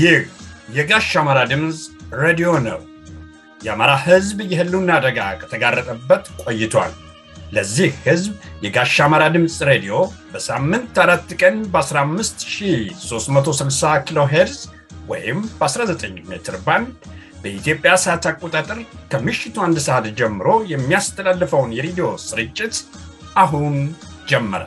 ይህ የጋሽ አማራ ድምፅ ሬዲዮ ነው። የአማራ ሕዝብ የህልውና አደጋ ከተጋረጠበት ቆይቷል። ለዚህ ሕዝብ የጋሽ አማራ ድምፅ ሬዲዮ በሳምንት አራት ቀን በ15360 ኪሎ ሄርዝ ወይም በ19 ሜትር ባንድ በኢትዮጵያ ሰዓት አቆጣጠር ከምሽቱ አንድ ሰዓት ጀምሮ የሚያስተላልፈውን የሬዲዮ ስርጭት አሁን ጀመረ።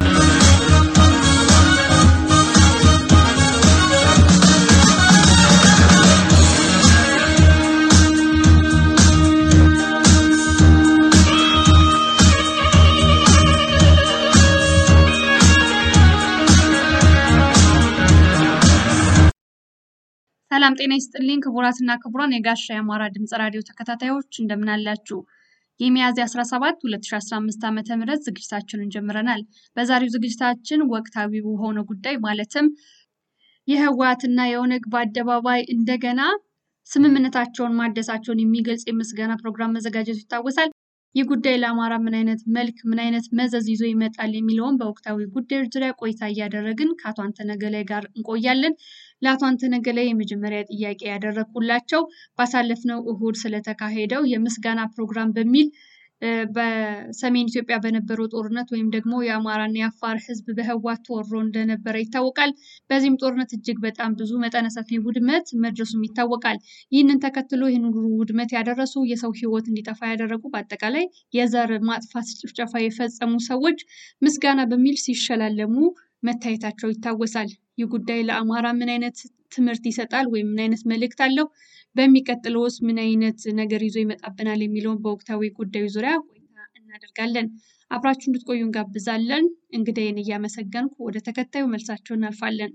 ሰላም ጤና ይስጥልኝ ክቡራትና ክቡራን የጋሻ የአማራ ድምፅ ራዲዮ ተከታታዮች እንደምን አላችሁ? የሚያዝያ 17 2015 ዓ ም ዝግጅታችንን ጀምረናል። በዛሬው ዝግጅታችን ወቅታዊ በሆነ ጉዳይ ማለትም የህወሓትና የኦነግ በአደባባይ እንደገና ስምምነታቸውን ማደሳቸውን የሚገልጽ የምስጋና ፕሮግራም መዘጋጀቱ ይታወሳል። ይህ ጉዳይ ለአማራ ምን አይነት መልክ ምን አይነት መዘዝ ይዞ ይመጣል የሚለውን በወቅታዊ ጉዳዮች ዙሪያ ቆይታ እያደረግን ከአቶ አንተነህ ገላይ ጋር እንቆያለን። ለአቶ አንተነህ ገላይ የመጀመሪያ ጥያቄ ያደረግኩላቸው ባሳለፍነው እሁድ ስለተካሄደው የምስጋና ፕሮግራም በሚል በሰሜን ኢትዮጵያ በነበረው ጦርነት ወይም ደግሞ የአማራና የአፋር ህዝብ በህወሓት ተወሮ እንደነበረ ይታወቃል። በዚህም ጦርነት እጅግ በጣም ብዙ መጠነ ሰፊ ውድመት መድረሱም ይታወቃል። ይህንን ተከትሎ ይህን ሁሉ ውድመት ያደረሱ የሰው ህይወት እንዲጠፋ ያደረጉ በአጠቃላይ የዘር ማጥፋት ጭፍጨፋ የፈጸሙ ሰዎች ምስጋና በሚል ሲሸላለሙ መታየታቸው ይታወሳል። ይህ ጉዳይ ለአማራ ምን አይነት ትምህርት ይሰጣል ወይም ምን አይነት መልእክት አለው? በሚቀጥለውስ ምን አይነት ነገር ይዞ ይመጣብናል የሚለውን በወቅታዊ ጉዳዩ ዙሪያ ቆይታ እናደርጋለን። አብራችሁ እንድትቆዩ እንጋብዛለን። እንግዳይን እያመሰገንኩ ወደ ተከታዩ መልሳቸው እናልፋለን።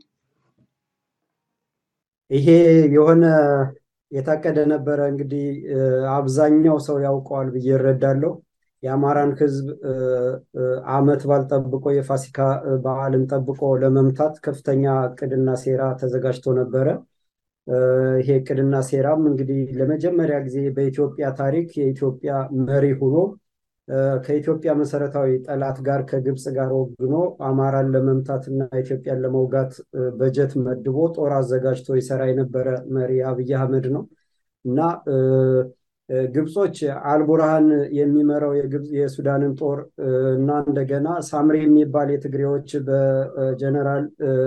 ይሄ የሆነ የታቀደ ነበረ። እንግዲህ አብዛኛው ሰው ያውቀዋል ብዬ እረዳለሁ። የአማራን ህዝብ አመት በዓል ጠብቆ የፋሲካ በዓልን ጠብቆ ለመምታት ከፍተኛ እቅድና ሴራ ተዘጋጅቶ ነበረ። ይሄ እቅድና ሴራም እንግዲህ ለመጀመሪያ ጊዜ በኢትዮጵያ ታሪክ የኢትዮጵያ መሪ ሆኖ ከኢትዮጵያ መሰረታዊ ጠላት ጋር ከግብፅ ጋር ወግኖ አማራን ለመምታት እና ኢትዮጵያን ለመውጋት በጀት መድቦ ጦር አዘጋጅቶ ይሰራ የነበረ መሪ አብይ አህመድ ነው እና ግብጾች አልቡርሃን የሚመራው የሱዳንን ጦር እና እንደገና ሳምሪ የሚባል የትግሬዎች በጀነራል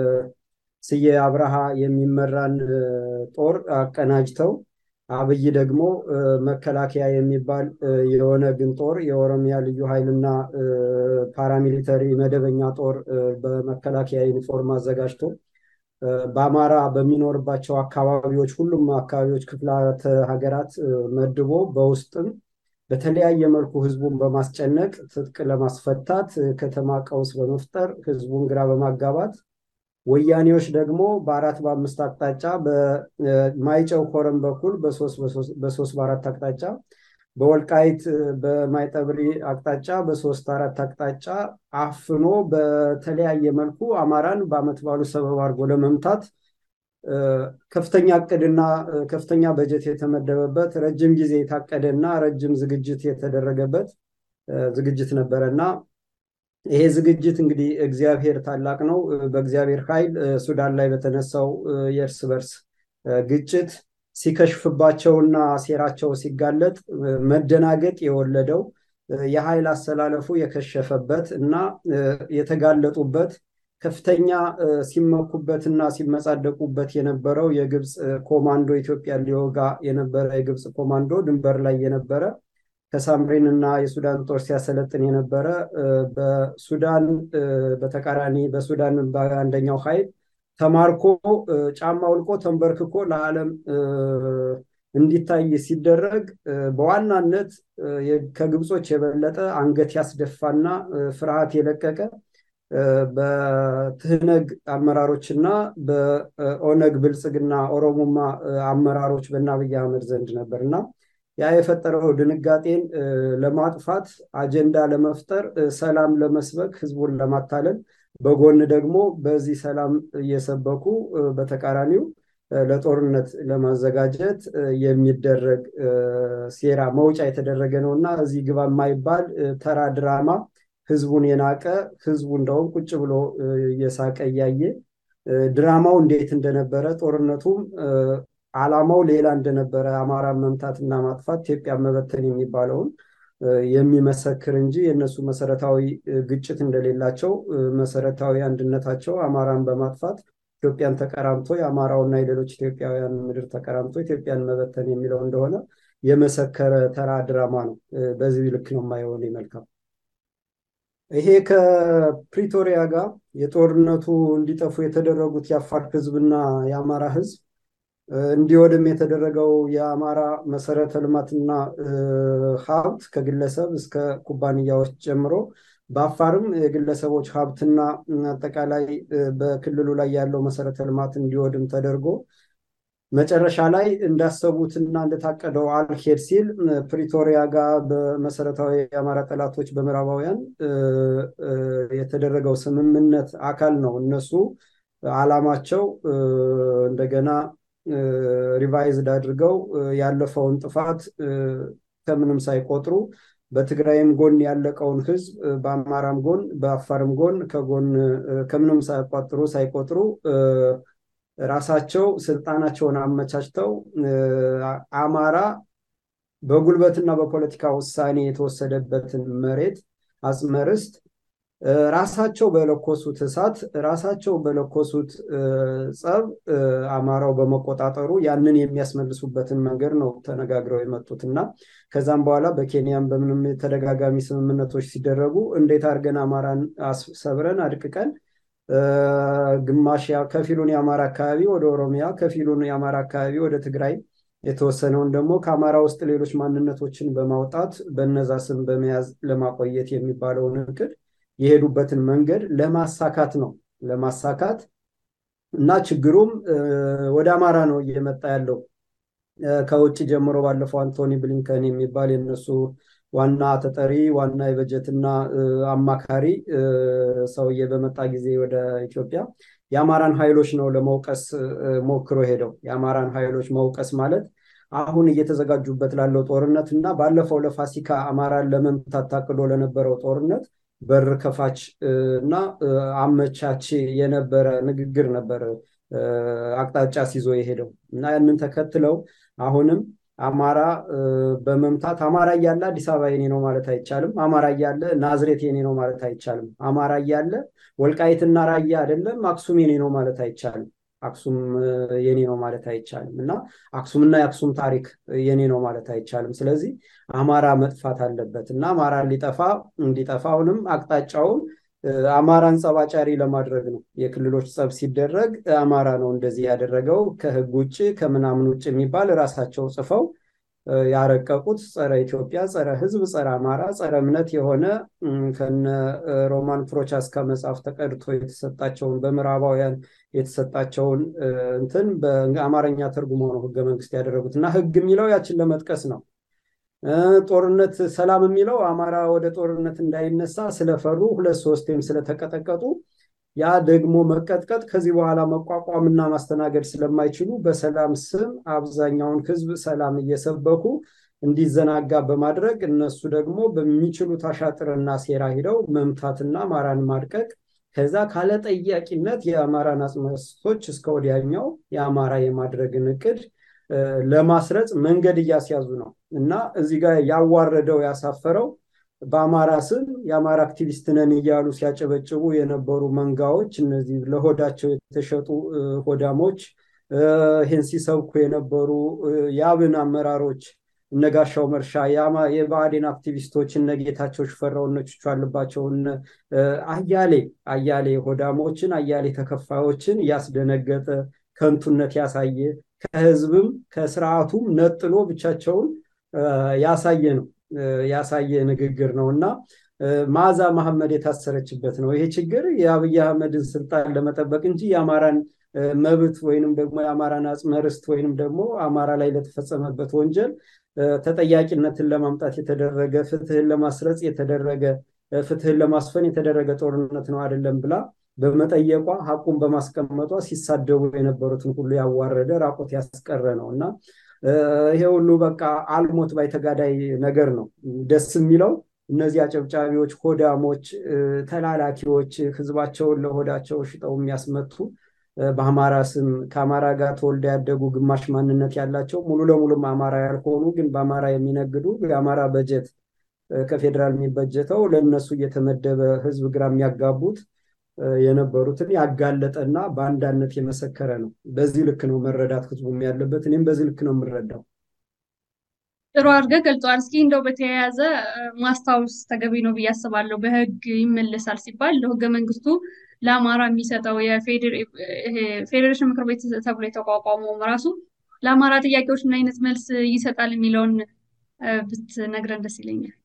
ስዬ አብርሃ የሚመራን ጦር አቀናጅተው አብይ ደግሞ መከላከያ የሚባል የኦነግን ጦር የኦሮሚያ ልዩ ኃይልና ፓራሚሊተሪ መደበኛ ጦር በመከላከያ ዩኒፎርም አዘጋጅቶ በአማራ በሚኖርባቸው አካባቢዎች ሁሉም አካባቢዎች ክፍላተ ሀገራት መድቦ በውስጥም በተለያየ መልኩ ህዝቡን በማስጨነቅ ትጥቅ ለማስፈታት ከተማ ቀውስ በመፍጠር ህዝቡን ግራ በማጋባት ወያኔዎች ደግሞ በአራት በአምስት አቅጣጫ በማይጨው ኮረም በኩል በሶስት በአራት አቅጣጫ በወልቃይት በማይጠብሪ አቅጣጫ በሶስት አራት አቅጣጫ አፍኖ በተለያየ መልኩ አማራን በአመት ባሉ ሰበብ አድርጎ ለመምታት ከፍተኛ እቅድና ከፍተኛ በጀት የተመደበበት ረጅም ጊዜ የታቀደና ረጅም ዝግጅት የተደረገበት ዝግጅት ነበረ እና ይሄ ዝግጅት እንግዲህ እግዚአብሔር ታላቅ ነው። በእግዚአብሔር ኃይል ሱዳን ላይ በተነሳው የእርስ በርስ ግጭት ሲከሽፍባቸውና ሴራቸው ሲጋለጥ መደናገጥ የወለደው የኃይል አሰላለፉ የከሸፈበት እና የተጋለጡበት ከፍተኛ ሲመኩበት እና ሲመጻደቁበት የነበረው የግብፅ ኮማንዶ ኢትዮጵያ ሊወጋ የነበረ የግብፅ ኮማንዶ ድንበር ላይ የነበረ ከሳምሪን እና የሱዳን ጦር ሲያሰለጥን የነበረ በሱዳን በተቃራኒ በሱዳን በአንደኛው ኃይል ተማርኮ ጫማ ውልቆ ተንበርክኮ ለዓለም እንዲታይ ሲደረግ በዋናነት ከግብጾች የበለጠ አንገት ያስደፋና ፍርሃት የለቀቀ በትህነግ አመራሮች እና በኦነግ ብልጽግና ኦሮሞማ አመራሮች በእነ አብይ አህመድ ዘንድ ነበር እና ያ የፈጠረው ድንጋጤን ለማጥፋት አጀንዳ ለመፍጠር ሰላም ለመስበክ ህዝቡን ለማታለል በጎን ደግሞ በዚህ ሰላም እየሰበኩ በተቃራኒው ለጦርነት ለማዘጋጀት የሚደረግ ሴራ መውጫ የተደረገ ነው እና እዚህ ግባ የማይባል ተራ ድራማ ህዝቡን የናቀ ህዝቡ እንደውም ቁጭ ብሎ እየሳቀ እያየ ድራማው እንዴት እንደነበረ ጦርነቱም ዓላማው ሌላ እንደነበረ አማራን መምታትና ማጥፋት ኢትዮጵያ መበተን የሚባለውን የሚመሰክር እንጂ የእነሱ መሰረታዊ ግጭት እንደሌላቸው መሰረታዊ አንድነታቸው አማራን በማጥፋት ኢትዮጵያን ተቀራምቶ የአማራውና የሌሎች ኢትዮጵያውያን ምድር ተቀራምቶ ኢትዮጵያን መበተን የሚለው እንደሆነ የመሰከረ ተራ ድራማ ነው። በዚህ ልክ ነው የማየው መልካም። ይሄ ከፕሪቶሪያ ጋር የጦርነቱ እንዲጠፉ የተደረጉት የአፋር ህዝብና የአማራ ህዝብ እንዲወድም የተደረገው የአማራ መሰረተ ልማትና ሀብት ከግለሰብ እስከ ኩባንያዎች ጀምሮ በአፋርም የግለሰቦች ሀብትና አጠቃላይ በክልሉ ላይ ያለው መሰረተ ልማት እንዲወድም ተደርጎ መጨረሻ ላይ እንዳሰቡትና እንደታቀደው አልሄድ ሲል ፕሪቶሪያ ጋር በመሰረታዊ የአማራ ጠላቶች በምዕራባውያን የተደረገው ስምምነት አካል ነው። እነሱ አላማቸው እንደገና ሪቫይዝድ አድርገው ያለፈውን ጥፋት ከምንም ሳይቆጥሩ በትግራይም ጎን ያለቀውን ህዝብ በአማራም ጎን በአፋርም ጎን ከጎን ከምንም ሳይቋጥሩ ሳይቆጥሩ ራሳቸው ስልጣናቸውን አመቻችተው አማራ በጉልበትና በፖለቲካ ውሳኔ የተወሰደበትን መሬት አጽመርስት ራሳቸው በለኮሱት እሳት ራሳቸው በለኮሱት ጸብ አማራው በመቆጣጠሩ ያንን የሚያስመልሱበትን መንገድ ነው ተነጋግረው የመጡት እና ከዛም በኋላ በኬንያም በምንም ተደጋጋሚ ስምምነቶች ሲደረጉ እንዴት አድርገን አማራን ሰብረን አድቅቀን ግማሽ ከፊሉን የአማራ አካባቢ ወደ ኦሮሚያ ከፊሉን የአማራ አካባቢ ወደ ትግራይ የተወሰነውን ደግሞ ከአማራ ውስጥ ሌሎች ማንነቶችን በማውጣት በነዛ ስም በመያዝ ለማቆየት የሚባለውን እቅድ የሄዱበትን መንገድ ለማሳካት ነው ለማሳካት እና ችግሩም ወደ አማራ ነው እየመጣ ያለው ከውጭ ጀምሮ ባለፈው አንቶኒ ብሊንከን የሚባል የነሱ ዋና ተጠሪ ዋና የበጀትና አማካሪ ሰውዬ በመጣ ጊዜ ወደ ኢትዮጵያ የአማራን ኃይሎች ነው ለመውቀስ ሞክሮ ሄደው የአማራን ኃይሎች መውቀስ ማለት አሁን እየተዘጋጁበት ላለው ጦርነት እና ባለፈው ለፋሲካ አማራን ለመምታት ታቅዶ ለነበረው ጦርነት በር ከፋች እና አመቻች የነበረ ንግግር ነበር አቅጣጫ ሲዞ የሄደው እና ያንን ተከትለው አሁንም አማራ በመምታት አማራ እያለ አዲስ አበባ የኔ ነው ማለት አይቻልም። አማራ እያለ ናዝሬት የኔ ነው ማለት አይቻልም። አማራ እያለ ወልቃይትና ራያ አይደለም አክሱም የኔ ነው ማለት አይቻልም። አክሱም የኔ ነው ማለት አይቻልም እና አክሱምና የአክሱም ታሪክ የኔ ነው ማለት አይቻልም። ስለዚህ አማራ መጥፋት አለበት እና አማራ ሊጠፋ እንዲጠፋ አሁንም አቅጣጫውን አማራን ጸባጫሪ ለማድረግ ነው። የክልሎች ጸብ ሲደረግ አማራ ነው እንደዚህ ያደረገው ከህግ ውጭ ከምናምን ውጭ የሚባል ራሳቸው ጽፈው ያረቀቁት ጸረ ኢትዮጵያ፣ ጸረ ህዝብ፣ ጸረ አማራ፣ ጸረ እምነት የሆነ ከነ ሮማን ፕሮቻስካ መጽሐፍ ተቀድቶ የተሰጣቸውን በምዕራባውያን የተሰጣቸውን እንትን በአማርኛ ተርጉሞ ነው ህገ መንግስት ያደረጉት እና ህግ የሚለው ያችን ለመጥቀስ ነው። ጦርነት ሰላም የሚለው አማራ ወደ ጦርነት እንዳይነሳ ስለፈሩ ሁለት ሶስቴም ስለተቀጠቀጡ ያ ደግሞ መቀጥቀጥ ከዚህ በኋላ መቋቋምና ማስተናገድ ስለማይችሉ በሰላም ስም አብዛኛውን ህዝብ ሰላም እየሰበኩ እንዲዘናጋ በማድረግ እነሱ ደግሞ በሚችሉት አሻጥርና ሴራ ሂደው መምታትና አማራን ማድቀቅ ከዛ ካለ ጠያቂነት የአማራን አጽመስቶች እስከ ወዲያኛው የአማራ የማድረግን እቅድ ለማስረጽ መንገድ እያስያዙ ነው እና እዚህ ጋር ያዋረደው ያሳፈረው በአማራ ስም የአማራ አክቲቪስት ነን እያሉ ሲያጨበጭቡ የነበሩ መንጋዎች እነዚህ ለሆዳቸው የተሸጡ ሆዳሞች ይህን ሲሰብኩ የነበሩ የአብን አመራሮች እነጋሻው መርሻ የብአዴን አክቲቪስቶች እነ ጌታቸው ሽፈራው እነ ቹቹ አለባቸው አያሌ አያሌ ሆዳሞችን አያሌ ተከፋዮችን ያስደነገጠ ከንቱነት ያሳየ ከህዝብም ከስርዓቱም ነጥሎ ብቻቸውን ያሳየ ነው ያሳየ ንግግር ነው እና ማዛ መሐመድ የታሰረችበት ነው። ይሄ ችግር የአብይ አህመድን ስልጣን ለመጠበቅ እንጂ የአማራን መብት ወይንም ደግሞ የአማራን አጽመ ርስት ወይንም ደግሞ አማራ ላይ ለተፈጸመበት ወንጀል ተጠያቂነትን ለማምጣት የተደረገ ፍትህን ለማስረጽ የተደረገ ፍትህን ለማስፈን የተደረገ ጦርነት ነው አይደለም ብላ በመጠየቋ ሀቁን በማስቀመጧ ሲሳደቡ የነበሩትን ሁሉ ያዋረደ ራቆት ያስቀረ ነው እና ይሄ ሁሉ በቃ አልሞት ባይ ተጋዳይ ነገር ነው። ደስ የሚለው እነዚህ አጨብጫቢዎች፣ ሆዳሞች፣ ተላላኪዎች ህዝባቸውን ለሆዳቸው ሽጠው የሚያስመቱ በአማራ ስም ከአማራ ጋር ተወልደ ያደጉ ግማሽ ማንነት ያላቸው ሙሉ ለሙሉም አማራ ያልሆኑ ግን በአማራ የሚነግዱ የአማራ በጀት ከፌዴራል የሚበጀተው ለእነሱ እየተመደበ ህዝብ ግራ የሚያጋቡት የነበሩትን ያጋለጠና በአንዳነት የመሰከረ ነው። በዚህ ልክ ነው መረዳት ህዝቡም ያለበት። እኔም በዚህ ልክ ነው የምረዳው። ጥሩ አድርገህ ገልጸዋል። እስኪ እንደው በተያያዘ ማስታወስ ተገቢ ነው ብዬ አስባለሁ። በህግ ይመለሳል ሲባል ለህገ መንግስቱ ለአማራ የሚሰጠው የፌዴሬሽን ምክር ቤት ተብሎ የተቋቋመውም ራሱ ለአማራ ጥያቄዎች ምን አይነት መልስ ይሰጣል የሚለውን ብትነግረን ደስ ይለኛል።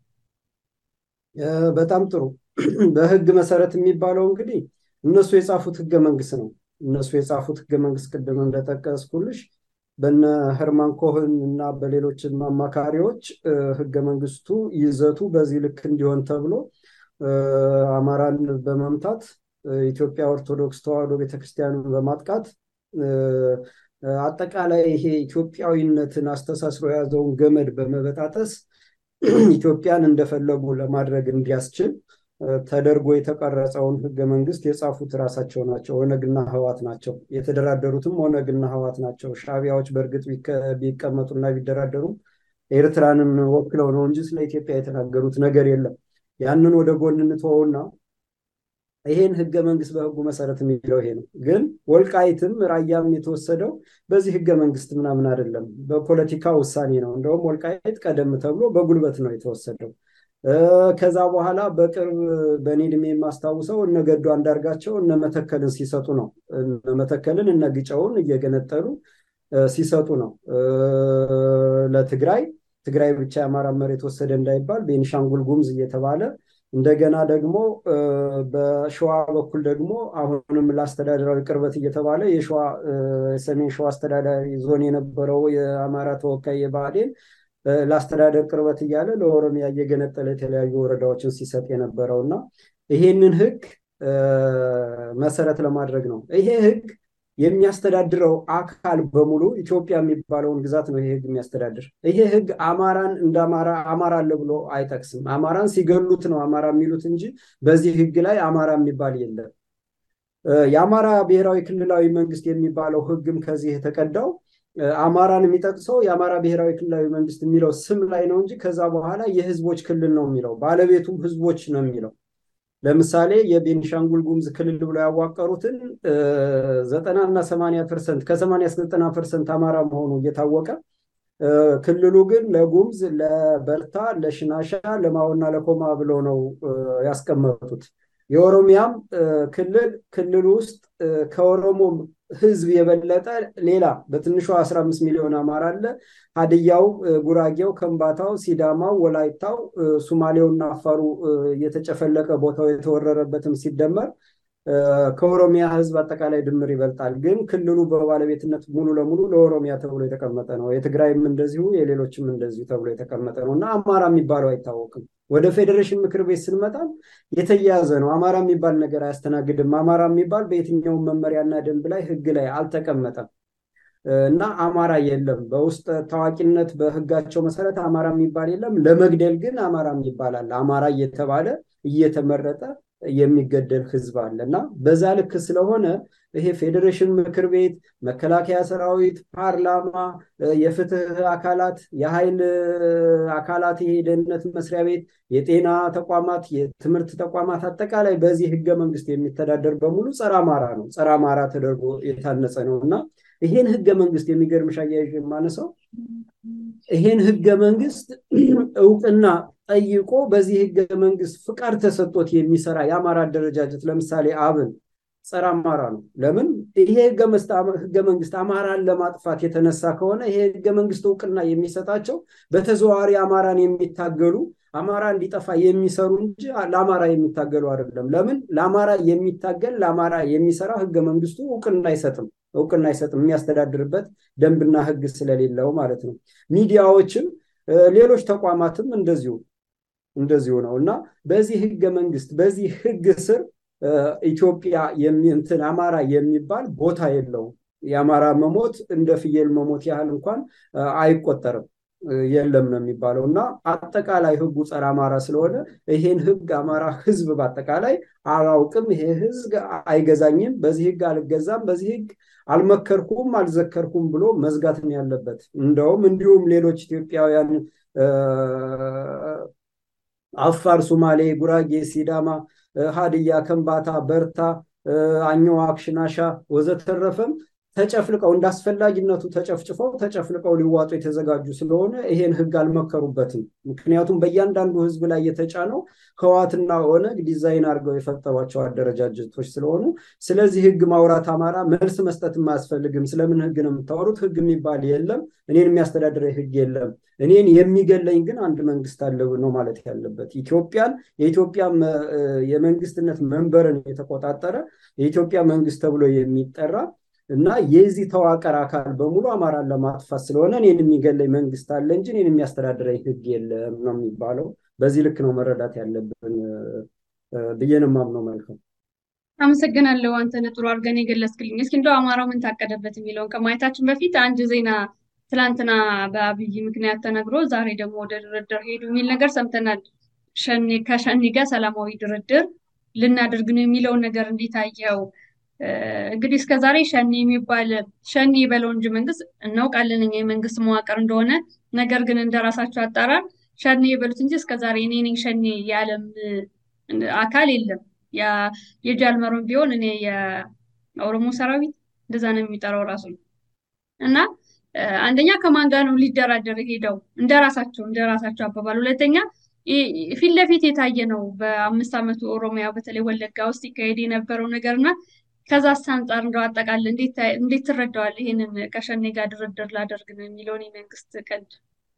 በጣም ጥሩ። በህግ መሰረት የሚባለው እንግዲህ እነሱ የጻፉት ህገ መንግስት ነው። እነሱ የጻፉት ህገ መንግስት ቅድም እንደጠቀስኩልሽ በነ ህርማን ኮህን እና በሌሎችም አማካሪዎች ህገ መንግስቱ ይዘቱ በዚህ ልክ እንዲሆን ተብሎ አማራን በመምታት ኢትዮጵያ ኦርቶዶክስ ተዋሕዶ ቤተክርስቲያንን በማጥቃት አጠቃላይ ይሄ ኢትዮጵያዊነትን አስተሳስሮ የያዘውን ገመድ በመበጣጠስ ኢትዮጵያን እንደፈለጉ ለማድረግ እንዲያስችል ተደርጎ የተቀረጸውን ህገ መንግስት የጻፉት ራሳቸው ናቸው። ኦነግና ህዋት ናቸው። የተደራደሩትም ኦነግና ህዋት ናቸው። ሻቢያዎች በእርግጥ ቢቀመጡና ቢደራደሩም ኤርትራንን ወክለው ነው እንጂ ስለ ኢትዮጵያ የተናገሩት ነገር የለም። ያንን ወደ ጎን እንተወውና ይሄን ህገ መንግስት በህጉ መሰረት የሚለው ይሄ ነው። ግን ወልቃይትም ራያም የተወሰደው በዚህ ህገ መንግስት ምናምን አይደለም፣ በፖለቲካ ውሳኔ ነው። እንደውም ወልቃይት ቀደም ተብሎ በጉልበት ነው የተወሰደው። ከዛ በኋላ በቅርብ በእኔ ዕድሜ የማስታውሰው እነ ገዱ አንዳርጋቸው እነ መተከልን ሲሰጡ ነው። እነ መተከልን እነ ግጨውን እየገነጠሉ ሲሰጡ ነው ለትግራይ። ትግራይ ብቻ የአማራ መሬት ወሰደ እንዳይባል ቤኒሻንጉል ጉሙዝ እየተባለ እንደገና ደግሞ በሸዋ በኩል ደግሞ አሁንም ለአስተዳደራዊ ቅርበት እየተባለ የሸዋ ሰሜን ሸዋ አስተዳዳሪ ዞን የነበረው የአማራ ተወካይ የብአዴን ለአስተዳደር ቅርበት እያለ ለኦሮሚያ እየገነጠለ የተለያዩ ወረዳዎችን ሲሰጥ የነበረው እና ይሄንን ህግ መሰረት ለማድረግ ነው። ይሄ ህግ የሚያስተዳድረው አካል በሙሉ ኢትዮጵያ የሚባለውን ግዛት ነው ይሄ ህግ የሚያስተዳድር። ይሄ ህግ አማራን እንደ አማራ አማራ አለ ብሎ አይጠቅስም። አማራን ሲገሉት ነው አማራ የሚሉት እንጂ በዚህ ህግ ላይ አማራ የሚባል የለም። የአማራ ብሔራዊ ክልላዊ መንግስት የሚባለው ህግም ከዚህ የተቀዳው አማራን የሚጠቅሰው የአማራ ብሔራዊ ክልላዊ መንግስት የሚለው ስም ላይ ነው እንጂ ከዛ በኋላ የህዝቦች ክልል ነው የሚለው ባለቤቱም ህዝቦች ነው የሚለው። ለምሳሌ የቤኒሻንጉል ጉሙዝ ክልል ብሎ ያዋቀሩትን ዘጠና እና ሰማንያ ፐርሰንት ከሰማንያ እስከ ዘጠና ፐርሰንት አማራ መሆኑ እየታወቀ ክልሉ ግን ለጉሙዝ፣ ለበርታ፣ ለሽናሻ፣ ለማዎና ለኮማ ብሎ ነው ያስቀመጡት። የኦሮሚያም ክልል ክልል ውስጥ ከኦሮሞ ህዝብ የበለጠ ሌላ በትንሹ 15 ሚሊዮን አማራ አለ። ሀድያው፣ ጉራጌው፣ ከምባታው፣ ሲዳማው፣ ወላይታው፣ ሱማሌውና አፋሩ የተጨፈለቀ ቦታው የተወረረበትም ሲደመር ከኦሮሚያ ህዝብ አጠቃላይ ድምር ይበልጣል። ግን ክልሉ በባለቤትነት ሙሉ ለሙሉ ለኦሮሚያ ተብሎ የተቀመጠ ነው። የትግራይም እንደዚሁ የሌሎችም እንደዚሁ ተብሎ የተቀመጠ ነው እና አማራ የሚባለው አይታወቅም። ወደ ፌዴሬሽን ምክር ቤት ስንመጣም የተያያዘ ነው። አማራ የሚባል ነገር አያስተናግድም። አማራ የሚባል በየትኛውም መመሪያና ደንብ ላይ ህግ ላይ አልተቀመጠም እና አማራ የለም። በውስጥ ታዋቂነት በህጋቸው መሰረት አማራ የሚባል የለም። ለመግደል ግን አማራ የሚባል አለ። አማራ እየተባለ እየተመረጠ የሚገደል ህዝብ አለ እና በዛ ልክ ስለሆነ ይሄ ፌዴሬሽን ምክር ቤት፣ መከላከያ ሰራዊት፣ ፓርላማ፣ የፍትህ አካላት፣ የኃይል አካላት፣ ይሄ የደህንነት መስሪያ ቤት፣ የጤና ተቋማት፣ የትምህርት ተቋማት አጠቃላይ በዚህ ህገ መንግስት የሚተዳደር በሙሉ ጸረ አማራ ነው። ጸረ አማራ ተደርጎ የታነጸ ነው እና ይሄን ህገ መንግስት የሚገርምሽ አያይዤ የማነሳው ይሄን ህገ መንግስት እውቅና ጠይቆ በዚህ ህገ መንግስት ፍቃድ ተሰጥቶት የሚሰራ የአማራ አደረጃጀት ለምሳሌ አብን ጸረ አማራ ነው። ለምን? ይሄ ህገ መንግስት አማራን ለማጥፋት የተነሳ ከሆነ ይሄ ህገ መንግስት እውቅና የሚሰጣቸው በተዘዋዋሪ አማራን የሚታገሉ አማራ እንዲጠፋ የሚሰሩ እንጂ ለአማራ የሚታገሉ አይደለም። ለምን? ለአማራ የሚታገል ለአማራ የሚሰራ ህገ መንግስቱ እውቅና አይሰጥም እውቅና አይሰጥም የሚያስተዳድርበት ደንብና ህግ ስለሌለው ማለት ነው። ሚዲያዎችም ሌሎች ተቋማትም እንደዚሁ እንደዚሁ ነው እና በዚህ ህገ መንግስት በዚህ ህግ ስር ኢትዮጵያ እንትን አማራ የሚባል ቦታ የለውም። የአማራ መሞት እንደ ፍየል መሞት ያህል እንኳን አይቆጠርም። የለም ነው የሚባለው እና አጠቃላይ ህጉ ጸረ አማራ ስለሆነ ይሄን ህግ አማራ ህዝብ በአጠቃላይ አላውቅም፣ ይሄ ህዝብ አይገዛኝም፣ በዚህ ህግ አልገዛም፣ በዚህ ህግ አልመከርኩም፣ አልዘከርኩም ብሎ መዝጋት ነው ያለበት። እንደውም እንዲሁም ሌሎች ኢትዮጵያውያን አፋር፣ ሱማሌ፣ ጉራጌ፣ ሲዳማ፣ ሀድያ፣ ከምባታ፣ በርታ፣ አኝዋክ፣ ሽናሻ ወዘተረፈም ተጨፍልቀው እንደ አስፈላጊነቱ ተጨፍጭፈው ተጨፍልቀው ሊዋጡ የተዘጋጁ ስለሆነ ይሄን ህግ አልመከሩበትም። ምክንያቱም በእያንዳንዱ ህዝብ ላይ የተጫነው ህዋትና ኦነግ ዲዛይን አድርገው የፈጠሯቸው አደረጃጀቶች ስለሆኑ ስለዚህ ህግ ማውራት አማራ መልስ መስጠትም አያስፈልግም። ስለምን ህግ ነው የምታወሩት? ህግ የሚባል የለም። እኔን የሚያስተዳድረኝ ህግ የለም። እኔን የሚገለኝ ግን አንድ መንግስት አለ ነው ማለት ያለበት። ኢትዮጵያን የኢትዮጵያ የመንግስትነት መንበርን የተቆጣጠረ የኢትዮጵያ መንግስት ተብሎ የሚጠራ እና የዚህ ተዋቀር አካል በሙሉ አማራን ለማጥፋት ስለሆነ እኔን የሚገለኝ መንግስት አለ እንጂ እኔን የሚያስተዳድረኝ ህግ የለም ነው የሚባለው። በዚህ ልክ ነው መረዳት ያለብን ብዬ ነው የማምነው። መልካም አመሰግናለሁ። አንተነህ ጥሩ አድርገን የገለጽክልኝ። እስኪ እንደው አማራው ምን ታቀደበት የሚለውን ከማየታችን በፊት አንድ ዜና ትላንትና በአብይ ምክንያት ተነግሮ ዛሬ ደግሞ ወደ ድርድር ሄዱ የሚል ነገር ሰምተናል። ከሸኔ ጋር ሰላማዊ ድርድር ልናደርግ ነው የሚለውን ነገር እንዴት አየኸው? እንግዲህ እስከ ዛሬ ሸኔ የሚባል ሸኔ የበለው እንጂ መንግስት እናውቃለን እኛ የመንግስት መዋቅር እንደሆነ። ነገር ግን እንደራሳቸው አጣራር ሸኔ የበሉት እንጂ እስከ ዛሬ እኔ ነኝ ሸኔ የዓለም አካል የለም። የጃልመሮን ቢሆን እኔ የኦሮሞ ሰራዊት እንደዛ ነው የሚጠራው ራሱ እና አንደኛ ከማን ጋር ነው ሊደራደር ሄደው እንደራሳቸው እንደራሳቸው አባባል። ሁለተኛ ፊት ለፊት የታየ ነው በአምስት ዓመቱ ኦሮሚያ በተለይ ወለጋ ውስጥ ይካሄድ የነበረው ነገር እና ከዛ አንጻር እንደው አጠቃላይ እንዴት ትረዳዋል? ይሄንን ከሸኔ ጋር ድርድር ላደርግ ነው የሚለውን የመንግስት ቀልድ።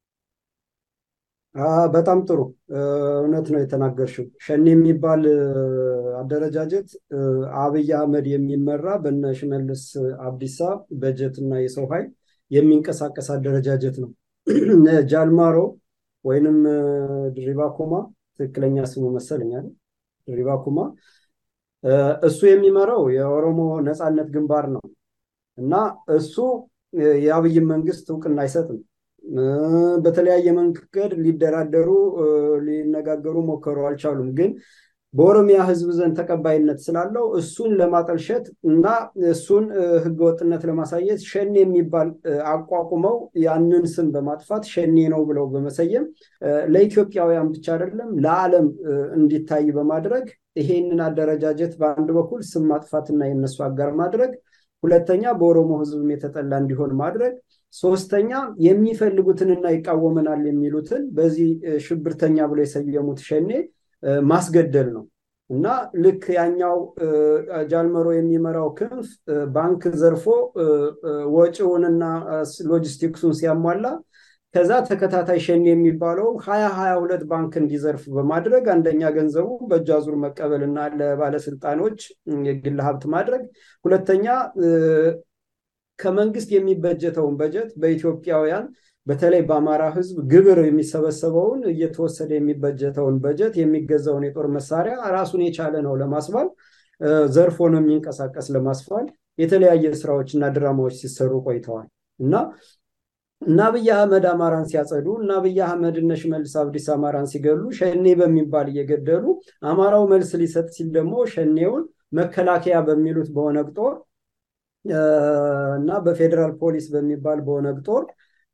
በጣም ጥሩ እውነት ነው የተናገርሽው። ሸኔ የሚባል አደረጃጀት አብይ አህመድ የሚመራ በነ ሽመልስ አብዲሳ በጀት እና የሰው ኃይል የሚንቀሳቀስ አደረጃጀት ነው። ጃልማሮ ወይንም ድሪባ ኩማ ትክክለኛ ስሙ መሰለኛል። ድሪባ ኩማ እሱ የሚመራው የኦሮሞ ነፃነት ግንባር ነው እና እሱ የአብይን መንግስት እውቅና አይሰጥም። በተለያየ መንገድ ሊደራደሩ ሊነጋገሩ ሞከሩ፣ አልቻሉም። ግን በኦሮሚያ ህዝብ ዘንድ ተቀባይነት ስላለው እሱን ለማጠልሸት እና እሱን ህገወጥነት ለማሳየት ሸኔ የሚባል አቋቁመው ያንን ስም በማጥፋት ሸኔ ነው ብለው በመሰየም ለኢትዮጵያውያን ብቻ አይደለም ለዓለም እንዲታይ በማድረግ ይሄንን አደረጃጀት በአንድ በኩል ስም ማጥፋትና የነሱ አጋር ማድረግ፣ ሁለተኛ በኦሮሞ ህዝብም የተጠላ እንዲሆን ማድረግ፣ ሶስተኛ የሚፈልጉትንና ይቃወመናል የሚሉትን በዚህ ሽብርተኛ ብሎ የሰየሙት ሸኔ ማስገደል ነው እና ልክ ያኛው ጃልመሮ የሚመራው ክንፍ ባንክ ዘርፎ ወጪውንና ሎጂስቲክሱን ሲያሟላ ከዛ ተከታታይ ሸኔ የሚባለው ሀያ ሀያ ሁለት ባንክ እንዲዘርፍ በማድረግ አንደኛ ገንዘቡ በእጅ አዙር መቀበልና ለባለስልጣኖች የግል ሀብት ማድረግ፣ ሁለተኛ ከመንግስት የሚበጀተውን በጀት በኢትዮጵያውያን በተለይ በአማራ ህዝብ ግብር የሚሰበሰበውን እየተወሰደ የሚበጀተውን በጀት የሚገዛውን የጦር መሳሪያ ራሱን የቻለ ነው ለማስባል ዘርፎ ነው የሚንቀሳቀስ ለማስፋል የተለያየ ስራዎች እና ድራማዎች ሲሰሩ ቆይተዋል እና እና አብይ አህመድ አማራን ሲያጸዱ እና አብይ አህመድ እነ ሽመልስ አብዲስ አማራን ሲገሉ ሸኔ በሚባል እየገደሉ አማራው መልስ ሊሰጥ ሲል ደግሞ ሸኔውን መከላከያ በሚሉት በኦነግ ጦር እና በፌዴራል ፖሊስ በሚባል በኦነግ ጦር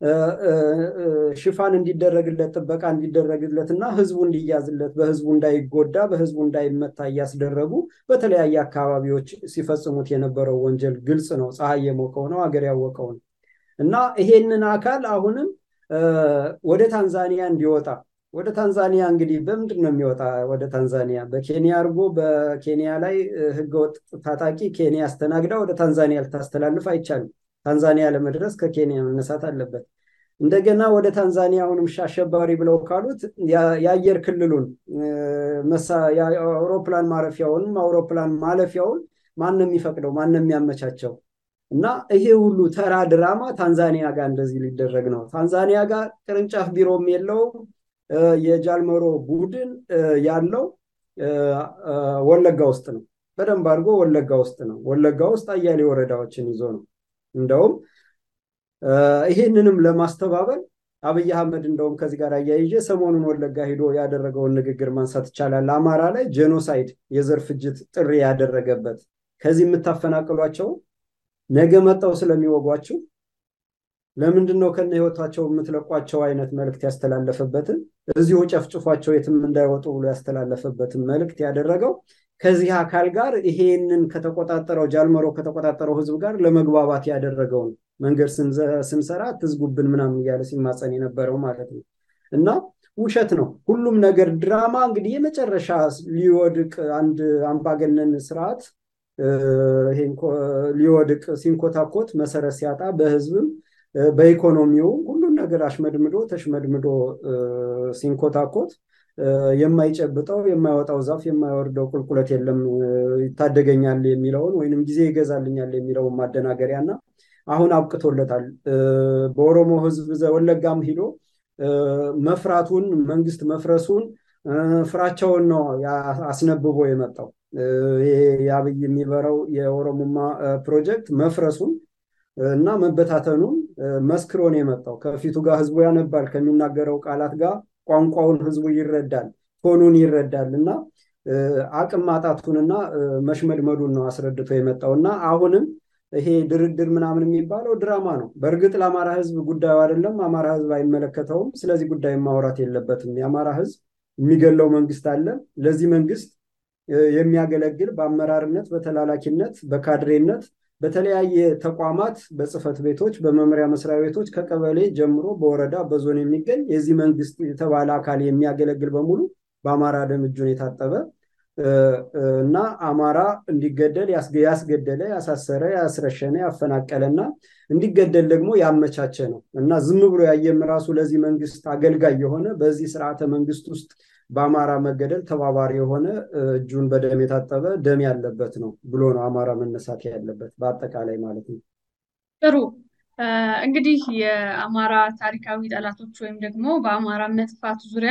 ሽፋን እንዲደረግለት ጥበቃ እንዲደረግለት እና ህዝቡ እንዲያዝለት በህዝቡ እንዳይጎዳ በህዝቡ እንዳይመታ እያስደረጉ በተለያየ አካባቢዎች ሲፈጽሙት የነበረው ወንጀል ግልጽ ነው። ፀሐይ የሞቀው ነው፣ ሀገር ያወቀው ነው እና ይሄንን አካል አሁንም ወደ ታንዛኒያ እንዲወጣ ወደ ታንዛኒያ እንግዲህ በምንድን ነው የሚወጣ? ወደ ታንዛኒያ በኬንያ አድርጎ በኬንያ ላይ ህገወጥ ታጣቂ ኬንያ አስተናግዳ ወደ ታንዛኒያ ልታስተላልፍ አይቻልም። ታንዛኒያ ለመድረስ ከኬንያ መነሳት አለበት። እንደገና ወደ ታንዛኒያ አሁንም አሸባሪ ብለው ካሉት የአየር ክልሉን አውሮፕላን ማረፊያውንም አውሮፕላን ማለፊያውን ማንም የሚፈቅደው ማንም የሚያመቻቸው እና ይሄ ሁሉ ተራ ድራማ ታንዛኒያ ጋር እንደዚህ ሊደረግ ነው። ታንዛኒያ ጋር ቅርንጫፍ ቢሮም የለውም። የጃልመሮ ቡድን ያለው ወለጋ ውስጥ ነው። በደንብ አድርጎ ወለጋ ውስጥ ነው። ወለጋ ውስጥ አያሌ ወረዳዎችን ይዞ ነው። እንደውም ይሄንንም ለማስተባበል አብይ አህመድ እንደውም ከዚህ ጋር አያይዤ ሰሞኑን ወለጋ ሂዶ ያደረገውን ንግግር ማንሳት ይቻላል። አማራ ላይ ጄኖሳይድ የዘር ፍጅት ጥሪ ያደረገበት ከዚህ የምታፈናቅሏቸው ነገ መጣው ስለሚወጓችሁ ለምንድን ነው ከነ ህይወታቸው የምትለቋቸው አይነት መልእክት ያስተላለፈበትን እዚሁ ጨፍጭፏቸው የትም እንዳይወጡ ብሎ ያስተላለፈበትን መልእክት ያደረገው ከዚህ አካል ጋር ይሄንን ከተቆጣጠረው ጃልመሮ ከተቆጣጠረው ህዝብ ጋር ለመግባባት ያደረገውን መንገድ ስንሰራ ትዝጉብን ምናምን እያለ ሲማፀን የነበረው ማለት ነው። እና ውሸት ነው ሁሉም ነገር ድራማ። እንግዲህ የመጨረሻ ሊወድቅ አንድ አምባገነን ስርዓት ሊወድቅ ሲንኮታኮት መሰረት ሲያጣ በህዝብም በኢኮኖሚውም ሁሉን ነገር አሽመድምዶ ተሽመድምዶ ሲንኮታኮት የማይጨብጠው የማይወጣው ዛፍ የማይወርደው ቁልቁለት የለም ይታደገኛል የሚለውን ወይንም ጊዜ ይገዛልኛል የሚለውን ማደናገሪያ እና አሁን አብቅቶለታል። በኦሮሞ ህዝብ ወለጋም ሂዶ መፍራቱን መንግስት መፍረሱን ፍራቸውን ነው አስነብቦ የመጣው። ይሄ የአብይ የሚበረው የኦሮሞማ ፕሮጀክት መፍረሱን እና መበታተኑን መስክሮ ነው የመጣው። ከፊቱ ጋር ህዝቡ ያነባል፣ ከሚናገረው ቃላት ጋር ቋንቋውን ህዝቡ ይረዳል፣ ቶኑን ይረዳል እና አቅም ማጣቱንና መሽመድመዱን ነው አስረድቶ የመጣው እና አሁንም ይሄ ድርድር ምናምን የሚባለው ድራማ ነው። በእርግጥ ለአማራ ህዝብ ጉዳዩ አይደለም። አማራ ህዝብ አይመለከተውም። ስለዚህ ጉዳይ ማውራት የለበትም። የአማራ ህዝብ የሚገለው መንግስት አለ። ለዚህ መንግስት የሚያገለግል በአመራርነት፣ በተላላኪነት፣ በካድሬነት በተለያየ ተቋማት በጽህፈት ቤቶች፣ በመምሪያ መስሪያ ቤቶች ከቀበሌ ጀምሮ በወረዳ በዞን የሚገኝ የዚህ መንግስት የተባለ አካል የሚያገለግል በሙሉ በአማራ ደም እጁን የታጠበ እና አማራ እንዲገደል ያስገደለ፣ ያሳሰረ፣ ያስረሸነ፣ ያፈናቀለ እና እንዲገደል ደግሞ ያመቻቸ ነው እና ዝም ብሎ ያየም ራሱ ለዚህ መንግስት አገልጋይ የሆነ በዚህ ስርዓተ መንግስት ውስጥ በአማራ መገደል ተባባሪ የሆነ እጁን በደም የታጠበ ደም ያለበት ነው ብሎ ነው አማራ መነሳት ያለበት በአጠቃላይ ማለት ነው። ጥሩ እንግዲህ የአማራ ታሪካዊ ጠላቶች ወይም ደግሞ በአማራ መጥፋት ዙሪያ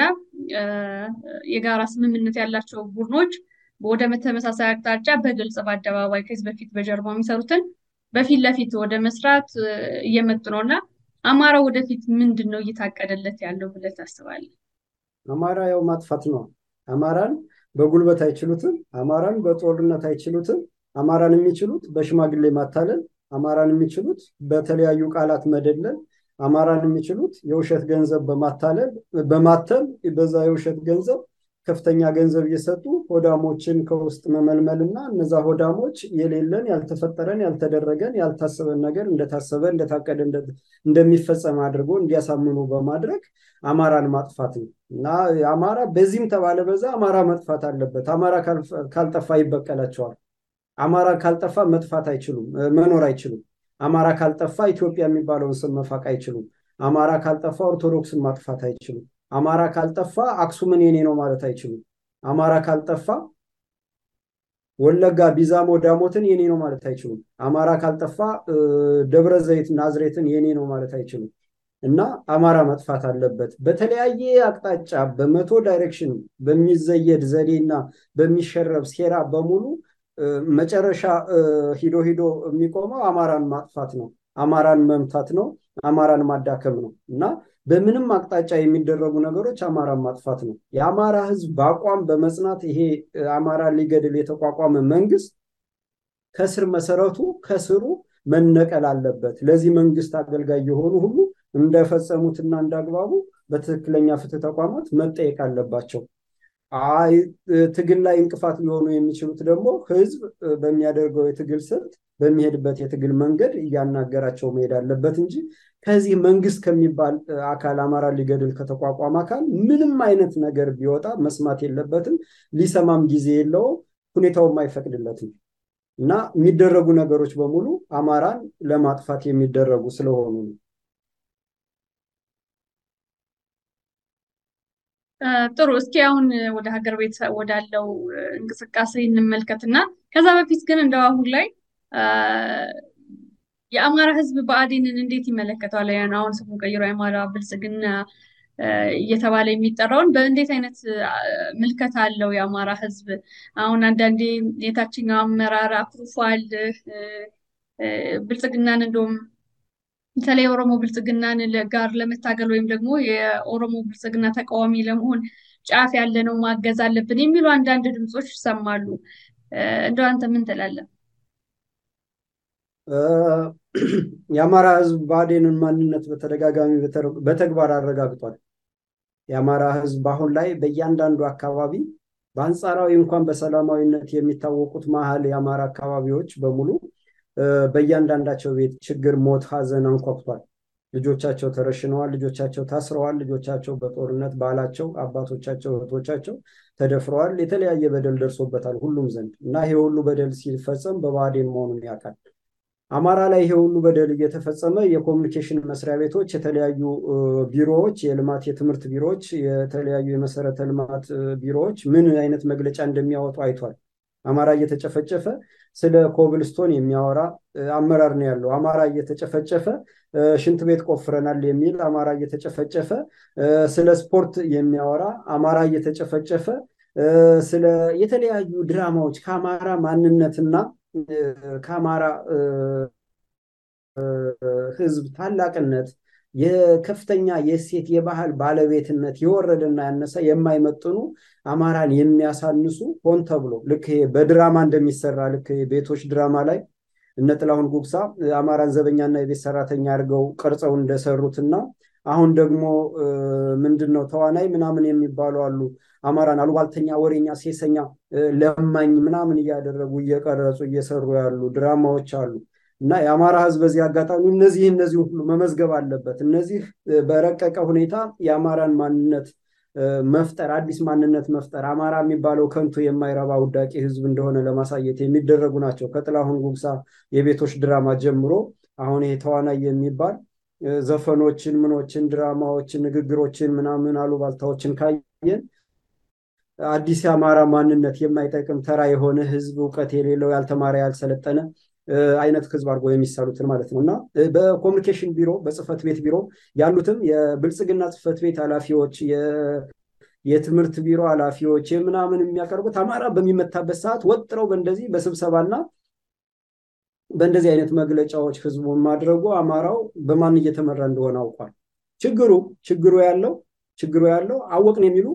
የጋራ ስምምነት ያላቸው ቡድኖች ወደ ተመሳሳይ አቅጣጫ በግልጽ በአደባባይ ከዚህ በፊት በጀርባ የሚሰሩትን በፊት ለፊት ወደ መስራት እየመጡ ነው እና አማራ ወደፊት ምንድን ነው እየታቀደለት ያለው ብለህ ታስባለህ? አማራ ያው ማጥፋት ነው። አማራን በጉልበት አይችሉትም። አማራን በጦርነት አይችሉትም። አማራን የሚችሉት በሽማግሌ ማታለል፣ አማራን የሚችሉት በተለያዩ ቃላት መደለል፣ አማራን የሚችሉት የውሸት ገንዘብ በማታለል በማተም በዛ የውሸት ገንዘብ ከፍተኛ ገንዘብ እየሰጡ ሆዳሞችን ከውስጥ መመልመል እና እነዛ ሆዳሞች የሌለን ያልተፈጠረን ያልተደረገን ያልታሰበን ነገር እንደታሰበ እንደታቀደ እንደሚፈጸም አድርጎ እንዲያሳምኑ በማድረግ አማራን ማጥፋት ነው እና አማራ በዚህም ተባለ በዛ አማራ መጥፋት አለበት። አማራ ካልጠፋ ይበቀላቸዋል። አማራ ካልጠፋ መጥፋት አይችሉም፣ መኖር አይችሉም። አማራ ካልጠፋ ኢትዮጵያ የሚባለውን ስም መፋቅ አይችሉም። አማራ ካልጠፋ ኦርቶዶክስን ማጥፋት አይችሉም። አማራ ካልጠፋ አክሱምን የኔ ነው ማለት አይችሉም። አማራ ካልጠፋ ወለጋ ቢዛሞ ዳሞትን የኔ ነው ማለት አይችሉም። አማራ ካልጠፋ ደብረ ዘይት ናዝሬትን የኔ ነው ማለት አይችሉም። እና አማራ መጥፋት አለበት። በተለያየ አቅጣጫ በመቶ ዳይሬክሽን በሚዘየድ ዘዴ እና በሚሸረብ ሴራ በሙሉ መጨረሻ ሂዶ ሂዶ የሚቆመው አማራን ማጥፋት ነው፣ አማራን መምታት ነው፣ አማራን ማዳከም ነው እና በምንም አቅጣጫ የሚደረጉ ነገሮች አማራን ማጥፋት ነው። የአማራ ሕዝብ በአቋም በመጽናት ይሄ አማራን ሊገድል የተቋቋመ መንግስት ከስር መሰረቱ ከስሩ መነቀል አለበት። ለዚህ መንግስት አገልጋይ የሆኑ ሁሉ እንደፈጸሙትና እንዳግባቡ በትክክለኛ ፍትህ ተቋማት መጠየቅ አለባቸው። አይ ትግል ላይ እንቅፋት ሊሆኑ የሚችሉት ደግሞ ህዝብ በሚያደርገው የትግል ስልት በሚሄድበት የትግል መንገድ እያናገራቸው መሄድ አለበት እንጂ ከዚህ መንግስት ከሚባል አካል አማራ ሊገድል ከተቋቋመ አካል ምንም አይነት ነገር ቢወጣ መስማት የለበትም። ሊሰማም ጊዜ የለውም፣ ሁኔታውም አይፈቅድለትም እና የሚደረጉ ነገሮች በሙሉ አማራን ለማጥፋት የሚደረጉ ስለሆኑ ነው። ጥሩ እስኪ አሁን ወደ ሀገር ቤት ወዳለው እንቅስቃሴ እንመልከትና ከዛ በፊት ግን እንደው አሁን ላይ የአማራ ህዝብ ብአዴንን እንዴት ይመለከተዋል? ያን አሁን ስሙ ቀይሮ የአማራ ብልጽግና እየተባለ የሚጠራውን በእንዴት አይነት ምልከታ አለው የአማራ ህዝብ? አሁን አንዳንዴ የታችኛው አመራር አኩርፏል፣ ብልጽግናን እንደውም በተለይ የኦሮሞ ብልጽግናን ጋር ለመታገል ወይም ደግሞ የኦሮሞ ብልጽግና ተቃዋሚ ለመሆን ጫፍ ያለ ነው ማገዝ አለብን የሚሉ አንዳንድ ድምፆች ይሰማሉ። እንደው አንተ ምን ትላለህ? የአማራ ሕዝብ ብአዴንን ማንነት በተደጋጋሚ በተግባር አረጋግጧል። የአማራ ሕዝብ አሁን ላይ በእያንዳንዱ አካባቢ በአንጻራዊ እንኳን በሰላማዊነት የሚታወቁት መሀል የአማራ አካባቢዎች በሙሉ በእያንዳንዳቸው ቤት ችግር፣ ሞት፣ ሀዘን አንኳኩቷል። ልጆቻቸው ተረሽነዋል። ልጆቻቸው ታስረዋል። ልጆቻቸው በጦርነት ባላቸው፣ አባቶቻቸው፣ እህቶቻቸው ተደፍረዋል። የተለያየ በደል ደርሶበታል ሁሉም ዘንድ እና ይሄ ሁሉ በደል ሲፈጸም በብአዴን መሆኑን ያውቃል። አማራ ላይ ይሄ ሁሉ በደል እየተፈጸመ የኮሚኒኬሽን መስሪያ ቤቶች፣ የተለያዩ ቢሮዎች፣ የልማት የትምህርት ቢሮዎች፣ የተለያዩ የመሰረተ ልማት ቢሮዎች ምን አይነት መግለጫ እንደሚያወጡ አይቷል። አማራ እየተጨፈጨፈ ስለ ኮብልስቶን የሚያወራ አመራር ነው ያለው። አማራ እየተጨፈጨፈ ሽንት ቤት ቆፍረናል የሚል አማራ እየተጨፈጨፈ ስለ ስፖርት የሚያወራ አማራ እየተጨፈጨፈ ስለ የተለያዩ ድራማዎች ከአማራ ማንነትና ከአማራ ሕዝብ ታላቅነት የከፍተኛ የእሴት የባህል ባለቤትነት የወረደና ያነሰ የማይመጥኑ አማራን የሚያሳንሱ ሆን ተብሎ ልክ በድራማ እንደሚሰራ ልክ ቤቶች ድራማ ላይ እነ ጥላሁን ጉግሳ አማራን ዘበኛና የቤት ሰራተኛ አድርገው ቀርጸው እንደሰሩትና አሁን ደግሞ ምንድን ነው ተዋናይ ምናምን የሚባሉ አሉ። አማራን አሉባልተኛ፣ ወሬኛ፣ ሴሰኛ፣ ለማኝ ምናምን እያደረጉ እየቀረጹ እየሰሩ ያሉ ድራማዎች አሉ። እና የአማራ ህዝብ በዚህ አጋጣሚ እነዚህ እነዚህ ሁሉ መመዝገብ አለበት። እነዚህ በረቀቀ ሁኔታ የአማራን ማንነት መፍጠር አዲስ ማንነት መፍጠር አማራ የሚባለው ከንቱ የማይረባ ውዳቂ ህዝብ እንደሆነ ለማሳየት የሚደረጉ ናቸው። ከጥላሁን ጉግሳ የቤቶች ድራማ ጀምሮ አሁን ይሄ ተዋናይ የሚባል ዘፈኖችን፣ ምኖችን፣ ድራማዎችን፣ ንግግሮችን ምናምን አሉባልታዎችን ካየን አዲስ የአማራ ማንነት የማይጠቅም ተራ የሆነ ህዝብ እውቀት የሌለው ያልተማረ ያልሰለጠነ አይነት ህዝብ አድርጎ የሚሳሉትን ማለት ነው እና በኮሚኒኬሽን ቢሮ በጽህፈት ቤት ቢሮ ያሉትም የብልጽግና ጽህፈት ቤት ኃላፊዎች የትምህርት ቢሮ ኃላፊዎች ምናምን የሚያቀርቡት አማራ በሚመታበት ሰዓት ወጥረው በእንደዚህ በስብሰባና በእንደዚህ አይነት መግለጫዎች ህዝቡን ማድረጉ አማራው በማን እየተመራ እንደሆነ አውቋል። ችግሩ ችግሩ ያለው ችግሩ ያለው አወቅን የሚሉ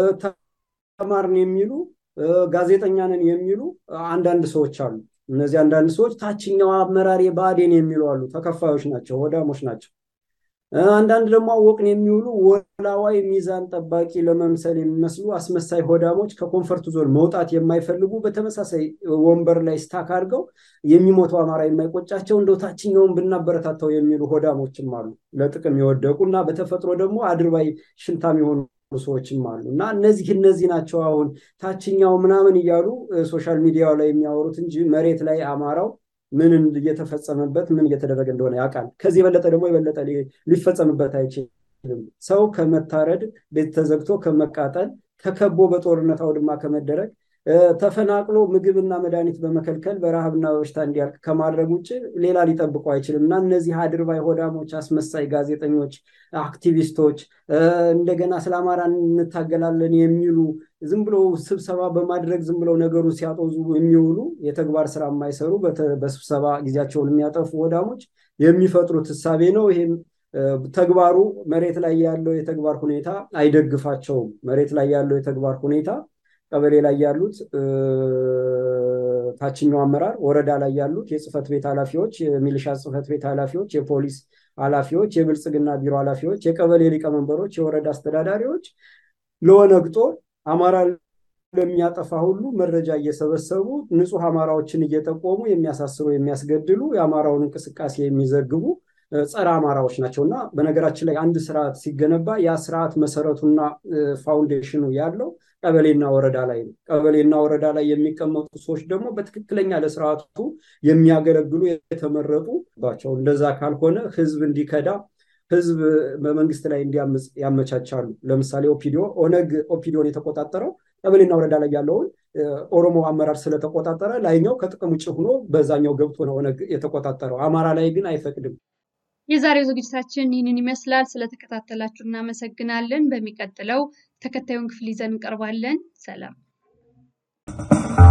ተማርን የሚሉ ጋዜጠኛ ነን የሚሉ አንዳንድ ሰዎች አሉ። እነዚህ አንዳንድ ሰዎች ታችኛው አመራር ብአዴን የሚሉ አሉ። ተከፋዮች ናቸው፣ ወዳሞች ናቸው። አንዳንድ ደግሞ አወቅን የሚውሉ ወላዋይ ሚዛን ጠባቂ ለመምሰል የሚመስሉ አስመሳይ ሆዳሞች ከኮንፈርት ዞን መውጣት የማይፈልጉ በተመሳሳይ ወንበር ላይ ስታክ አድርገው የሚሞተው አማራ የማይቆጫቸው እንደው ታችኛውን ብናበረታታው የሚሉ ሆዳሞችም አሉ። ለጥቅም የወደቁ እና በተፈጥሮ ደግሞ አድርባይ ሽንታም የሆኑ ሰዎችም አሉ እና እነዚህ እነዚህ ናቸው አሁን ታችኛው ምናምን እያሉ ሶሻል ሚዲያው ላይ የሚያወሩት እንጂ መሬት ላይ አማራው ምን እየተፈጸመበት ምን እየተደረገ እንደሆነ ያውቃል። ከዚህ የበለጠ ደግሞ የበለጠ ሊፈጸምበት አይችልም። ሰው ከመታረድ፣ ቤት ተዘግቶ ከመቃጠል፣ ተከቦ በጦርነት አውድማ ከመደረግ ተፈናቅሎ ምግብና መድኃኒት በመከልከል በረሃብና በበሽታ እንዲያልቅ ከማድረግ ውጭ ሌላ ሊጠብቀው አይችልም እና እነዚህ አድርባይ ሆዳሞች፣ አስመሳይ ጋዜጠኞች፣ አክቲቪስቶች እንደገና ስለ አማራ እንታገላለን የሚሉ ዝም ብሎ ስብሰባ በማድረግ ዝም ብለው ነገሩን ሲያጦዙ የሚውሉ የተግባር ስራ የማይሰሩ በስብሰባ ጊዜያቸውን የሚያጠፉ ሆዳሞች የሚፈጥሩት እሳቤ ነው። ይሄም ተግባሩ መሬት ላይ ያለው የተግባር ሁኔታ አይደግፋቸውም። መሬት ላይ ያለው የተግባር ሁኔታ ቀበሌ ላይ ያሉት ታችኛው አመራር፣ ወረዳ ላይ ያሉት የጽህፈት ቤት ኃላፊዎች፣ የሚሊሻ ጽህፈት ቤት ኃላፊዎች፣ የፖሊስ ኃላፊዎች፣ የብልጽግና ቢሮ ኃላፊዎች፣ የቀበሌ ሊቀመንበሮች፣ የወረዳ አስተዳዳሪዎች ለኦነግ ጦር አማራ ለሚያጠፋ ሁሉ መረጃ እየሰበሰቡ ንጹህ አማራዎችን እየጠቆሙ የሚያሳስሩ፣ የሚያስገድሉ የአማራውን እንቅስቃሴ የሚዘግቡ ጸረ አማራዎች ናቸው እና በነገራችን ላይ አንድ ስርዓት ሲገነባ ያ ስርዓት መሰረቱና ፋውንዴሽኑ ያለው ቀበሌና ወረዳ ላይ ነው። ቀበሌና ወረዳ ላይ የሚቀመጡ ሰዎች ደግሞ በትክክለኛ ለስርዓቱ የሚያገለግሉ የተመረጡ ባቸው። እንደዛ ካልሆነ ህዝብ እንዲከዳ ህዝብ በመንግስት ላይ እንዲያምፅ ያመቻቻሉ። ለምሳሌ ኦፒዲዮ ኦነግ ኦፒዲዮን የተቆጣጠረው ቀበሌና ወረዳ ላይ ያለውን ኦሮሞ አመራር ስለተቆጣጠረ ላይኛው ከጥቅም ውጭ ሆኖ በዛኛው ገብቶ ነው ኦነግ የተቆጣጠረው። አማራ ላይ ግን አይፈቅድም። የዛሬው ዝግጅታችን ይህንን ይመስላል። ስለተከታተላችሁ እናመሰግናለን። በሚቀጥለው ተከታዩን ክፍል ይዘን እንቀርባለን። ሰላም